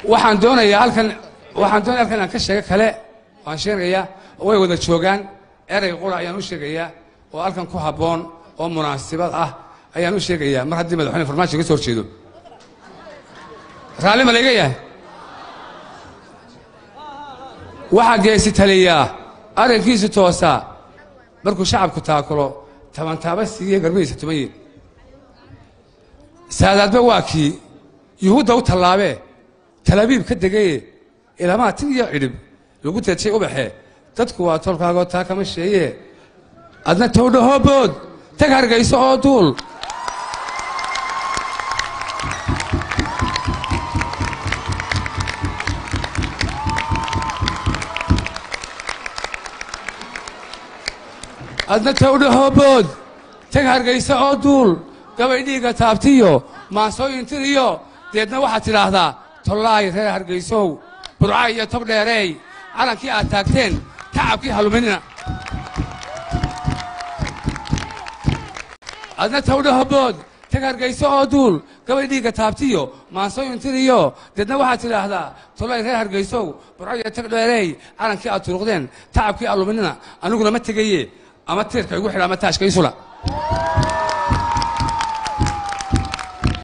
waxaan doonayaa halkan waxaan doonaya halkan inaan ka sheego kale waan sheegayaa way wada joogaan erey qura ayaan u sheegayaa oo halkan ku habboon oo munaasibad ah ayaan u sheegayaa mar haddii madaxweyne farmaajo ka soo horjeedo raalli ma layga yahay waxaa geesi taliyaa arrinkiisu toosaa markuu shacabku taakulo tabantaaba siiye garbihiisa tuman yihin saadaadba waa kii yuhuudda u tallaabee talabiib ka degaye ilamaa tin iyo cidhib lagu teejay ubaxe dadku waa tolkaagoo taa kama sheeye adna towdhahoobood tag hargayso oo duul adna towdhahoobood tag hargayso oo duul gabay dhiigga taabtiyo maansooyin tiriyo deedna waxaad tidhaahdaa tollaay reer hargaysow burca iyo tob dheereey calankii aad taagteen tacabkii haluminina adna towdhahobood tag hargayso oo duul gabay dhiigga taabtiyo maansooyin tiriyo deedna waxaad tidhaahdaa tollaay reer hargaysow burca iyo tog dheereey calankii aad turuqdeen tacabkii haluminina aniguna ma tegaye ama tiirka igu xidha ama taashka isula